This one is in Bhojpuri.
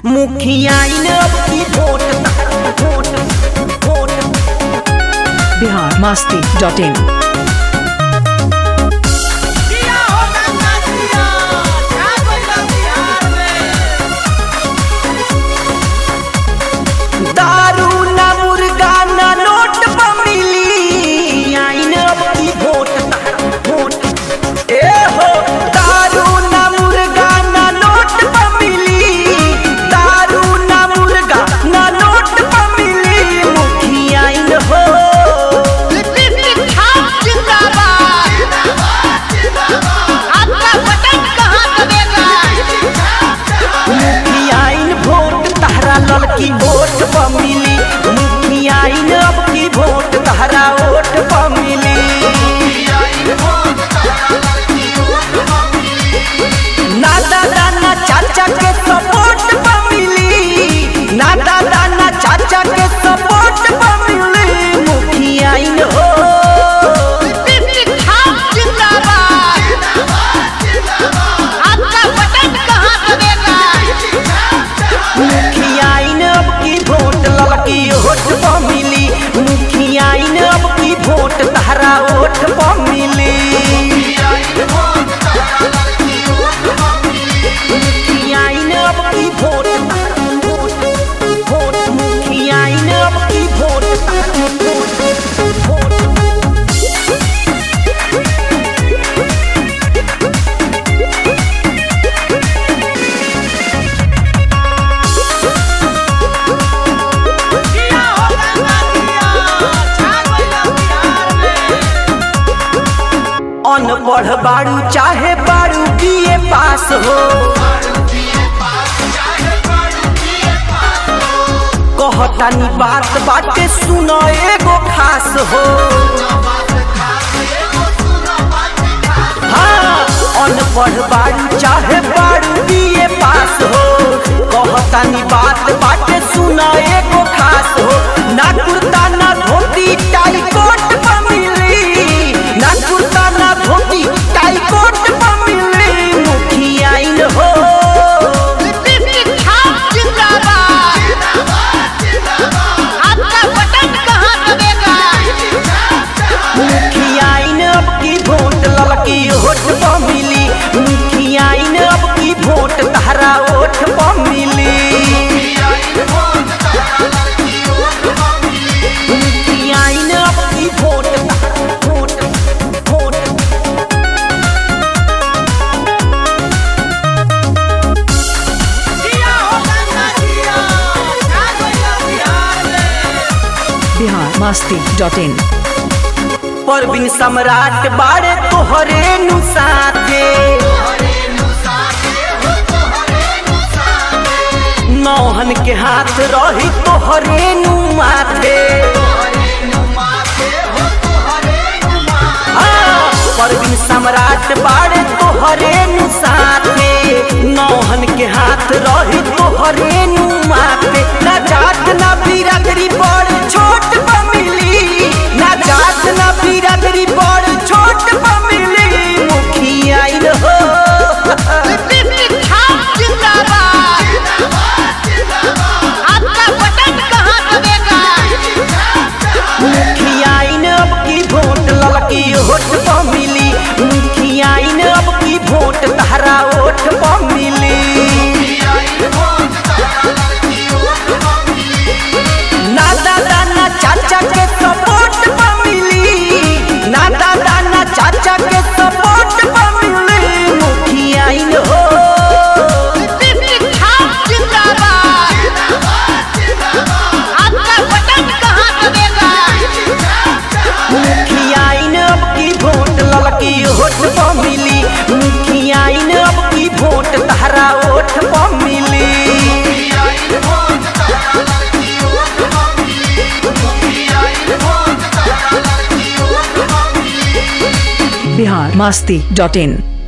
मुखिया अब की vote vote vote Bihar Masti dot in दिया होगा ना दिया क्या कोई बिहार में दारू ना मुर्गा ना नोट पर मिली आइन अब की वोट वोट ए हो दारू ना मुर्गा ना नोट पर मिली दारू ना मुर्गा ना नोट पर मिली मुखिया आइन हो मुखियाइन वोट तहरा लड़की वोट पर मिली मुखियाइन अब की वोट तहरा वोट पर मिली ना दादा ना चाचा के सपोर्ट पर मिली ना दादा ना चाचा के सपोर्ट पर मिली मुखियाइन हो मुखियाइन अब की वोट लड़की वोट पर मिली मुखियाइन अब की वोट तहरा वोट पर मिली मुखियाइन अब की वोट वोट वोट मुखियाइन अब की वोट वोट वोट दिया होगा ना दिया छा गइला बिहार में अनपढ़ बाड़ू चाहे बाड़ू बीए पास हो कहतानी बात बाटे सुनो एगो खास हो हाँ अनपढ़ बाड़ू चाहे बाड़ू बीए पास हो कहतानी बात बाटे सुनो एगो खास हो ना कुर्ता ना धोती टाई कोट पर मिली ना कुर्ता ना धोती टाई कोट पर मिली मुखियाइन हो मुखियाइन अब की वोट लड़की वोट पर मिली मुखियाइन अब की वोट तहरा वोट पर मिली मुखियाइन अब की वोट वोट वोट दिया होगा ना दिया छा गइला बिहार में बिहार मस्ती डॉट इन परवीन सम्राट बाड़े तोहरे नु साथे नौहन के हाथ रही तोहरे नु माथे हाँ, परवीन सम्राट बाड़े तोहरे नु साथे नौहन के हाथ रही तोहरे नु माथे ना जात ना बिरादरी बड़ छोट पर मिली ना जात ना बिरादरी बड़ छोट पर मिली मुखिया हो मुखियाइन अब की वोट लड़की वोट पर मिली मुखियाइन अब की वोट तहरा वोट पर मिली ना दादा ना चाचा के सपोर्ट पर मिली ना दादा ना चाचा के सपोर्ट पर मिली मुखियाइन हो मुखियाइन अब की वोट लड़की वोट पर मिली मुखियाइन अब की वोट तहरा वोट पर मिली बिहार मस्ती डॉट इन